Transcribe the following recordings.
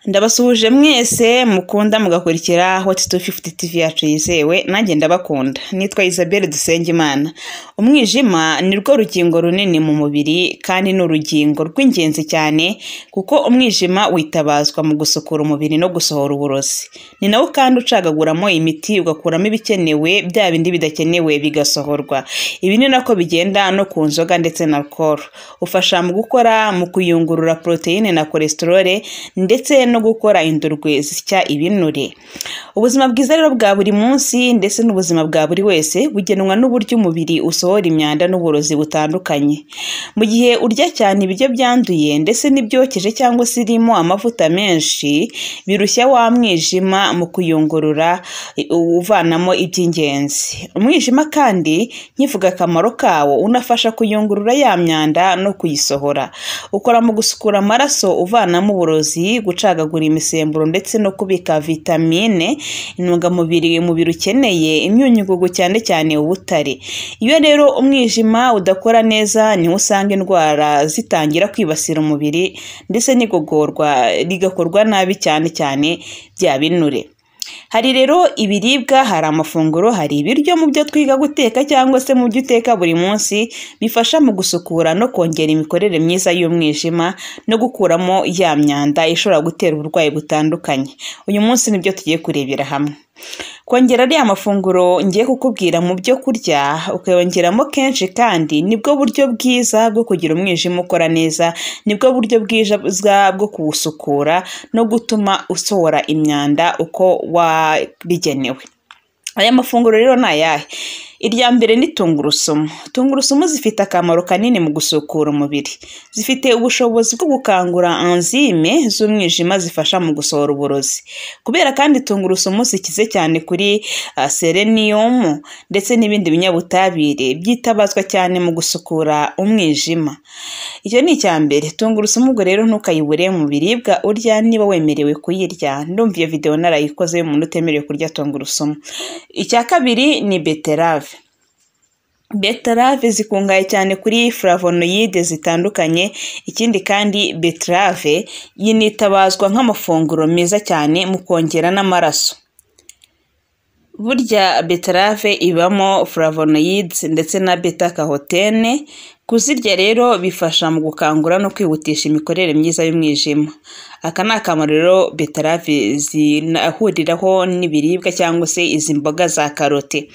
Ndabasuhuje mwese mukunda mugakurikira Hot 250 TV yacu yizewe nanjye ndabakunda nitwa Isabelle Dusengimana umwijima ni rwo rugingo runini mu mubiri kandi ni urugingo rw'ingenzi cyane kuko umwijima witabazwa mu gusukura umubiri no gusohora uburozi ni nawo kandi ucagaguramo imiti ugakuramo ibikenewe bya bindi bidakenewe bigasohorwa ibi ni nako bigenda no ku nzoga ndetse na alcohol ufasha mu gukora mu kuyungurura poroteyine na cholesterol ndetse no gukora indurwe zisya ibinure ubuzima bwiza rero bwa buri munsi ndetse n'ubuzima bwa buri wese bugenwa n'uburyo umubiri usohora imyanda n'uburozi butandukanye mu gihe urya cyane ibiryo byanduye ndetse n'ibyokeje cyangwa se irimo amavuta menshi birushya wa mwijima mu kuyungurura i- uvanamo iby'ingenzi umwijima kandi nkivuga akamaro kawo unafasha kuyungurura ya myanda no kuyisohora ukora mu gusukura amaraso uvanamo uburozi gucagagura imisemburo ndetse no kubika vitamine intungamubiri umubiri ukeneye imyunyungugu cyane cyane ubutare iyo rero umwijima udakora neza niho usanga indwara zitangira kwibasira umubiri ndetse n'igogorwa rigakorwa nabi cyane cyane bya binure hari rero ibiribwa hari amafunguro hari ibiryo mu byo twiga guteka cyangwa se mu byo uteka buri munsi bifasha mu gusukura no kongera imikorere myiza y'umwijima no gukuramo ya myanda ishobora gutera uburwayi butandukanye uyu munsi nibyo tugiye kurebera hamwe kongera ariya mafunguro ngiye kukubwira mu byo kurya ukayongeramo kenshi kandi nibwo buryo bwiza bwo kugira umwijima ukora neza nibwo buryo bwiza bwo kuwusukura no gutuma usohora imyanda uko wabigenewe aya mafunguro rero ni ayahe irya mbere ni tungurusumu tungurusumu zifite akamaro kanini mu gusukura umubiri zifite ubushobozi bwo gukangura anzime z'umwijima zifasha mu gusohora uburozi kubera kandi tungurusumu zikize cyane kuri ah, selenium ndetse n'ibindi binyabutabire byitabazwa cyane mu gusukura umwijima icyo ni icya mbere tungurusumu ubwo rero ntukayibure mu biribwa urya niba wemerewe kuyirya ndumva iyo videwo narayikoze y'umuntu utemerewe kurya tungurusumu icya kabiri ni beterave beterave zikungahaye cyane kuri flavonoyide zitandukanye ikindi kandi beterave yinitabazwa nk'amafunguro meza cyane mu kongera n'amaraso burya beterave ibamo flavonoids ndetse na beta carotene kuzirya rero bifasha mu gukangura no kwihutisha imikorere myiza y'umwijima aka ni akamaro rero beterave zinahuriraho n'ibiribwa cyangwa se izi mboga za karote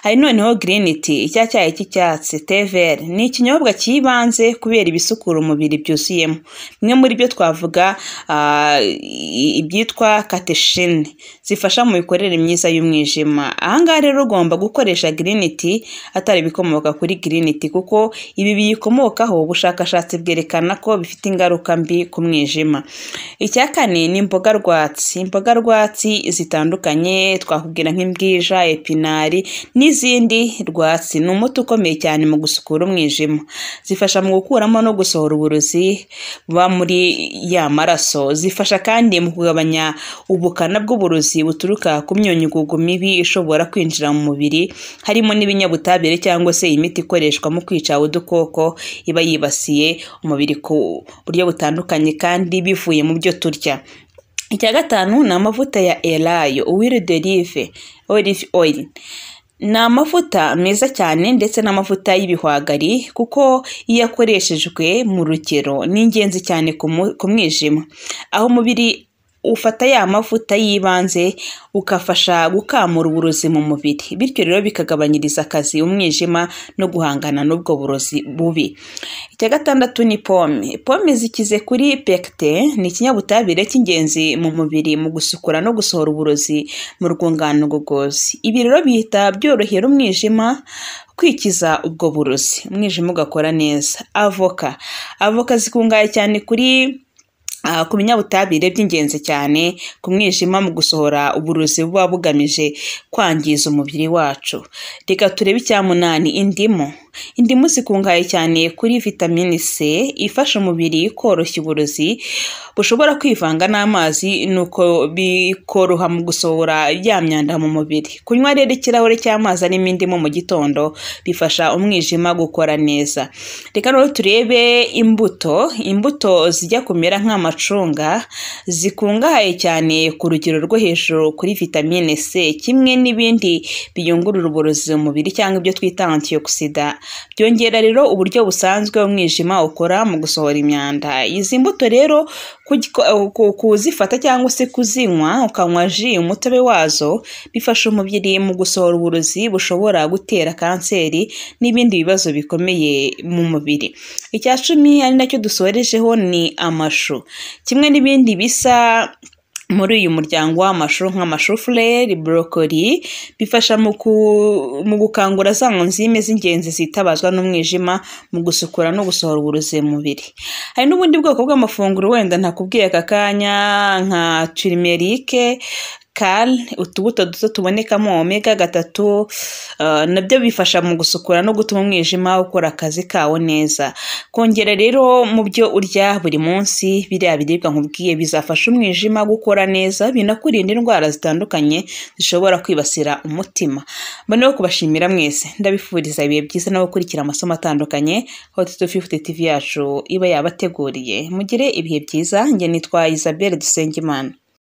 hari noneho green tea icya cyayi cy'icyatsi tever ni ikinyobwa cyibanze kubera ibisukura umubiri byuzuyemo bimwe muri byo twavuga ah, i- ibyitwa kateshine zifasha mu mikorere myiza y'umwijima ahangaha rero ugomba gukoresha green tea atari ibikomoka kuri green tea kuko ibi biyikomokaho ubushakashatsi bwerekana ko bifite ingaruka mbi ku mwijima icya kane ni imboga rwatsi imboga rwatsi zitandukanye twakubwira nk'imbwija epinari n'izindi rwatsi ni umuti ukomeye cyane mu gusukura umwijima zifasha mu gukuramo no gusohora uburozi buba muri ya maraso zifasha kandi mu kugabanya ubukana bw'uburozi buturuka ku myunyugugu mibi ishobora kwinjira mu mubiri harimo n'ibinyabutabire cyangwa se imiti ikoreshwa mu kwica udukoko iba yibasiye umubiri ku buryo butandukanye kandi bivuye mu byo turya icya gatanu ni amavuta ya elayo uwiri derive olive oil ni amavuta meza cyane ndetse n'amavuta y'ibihwagari kuko iyo akoreshejwe mu rugero ni ingenzi cyane ku mu- ku mwijima aho umubiri ufata ya mavuta y'ibanze ugafasha gukamura uburozi mu mubiri bityo rero bikagabanyiriza akazi umwijima no guhangana n'ubwo burozi bubi icya gatandatu ni pome pome zikize kuri pekite ni ikinyabutabire cy'ingenzi mu mubiri mu gusukura no gusohora uburozi mu rwungano ngogozi ibi rero bihita byorohera umwijima kwikiza ubwo burozi umwijima ugakora neza avoka avoka zikungahaye cyane kuri Ah, ku binyabutabire by'ingenzi cyane ku mwijima mu gusohora uburozi buba bugamije kwangiza umubiri wacu reka turebe icya munani indimu indimu zikungahaye cyane kuri vitamine c ifasha umubiri koroshya uburozi bushobora kwivanga n'amazi nuko bikoroha mu gusohora ya myanda mu mubiri kunywa rero ikirahure cy'amazi arimo indimu mu gitondo bifasha umwijima gukora neza reka rero turebe imbuto imbuto zijya kumera nka nk'amacunga zikungahaye cyane ku rugero rwo hejuru kuri vitamine C kimwe n'ibindi biyungurura uburozi mu mubiri cyangwa ibyo twita antioxida byongera rero uburyo busanzwe umwijima ukora mu gusohora imyanda izi mbuto rero kugiko- ku- kuzifata cyangwa se kuzinywa ukanywa ji umutobe wazo bifasha umubiri mu gusohora uburozi bushobora gutera kanseri n'ibindi bibazo bikomeye mu mubiri icya cumi ari nacyo dusorejeho ni amashu kimwe n'ibindi bisa muri uyu muryango w'amashu nk'amashu fureri borokori bifasha mu ku- mu gukangura za nzime z'ingenzi zitabazwa n'umwijima mu gusukura no gusohora uburozi mu mubiri hari n'ubundi bwoko bw'amafunguro wenda ntakubwiye aka kanya nka turimerike kale utubuto duto tubonekamo omega gatatu eh, nabyo bifasha mu gusukura no gutuma umwijima ukora akazi kawo neza kongera rero mu byo urya buri munsi biriya biribwa nkubwiye bizafasha umwijima gukora neza binakurinda indwara zitandukanye zishobora kwibasira umutima mbona yo kubashimira mwese ndabifuriza ibihe byiza no gukurikira amasomo atandukanye hot 250 tv yacu iba yabateguriye mugire ibihe byiza njye nitwa isabelle dusengimana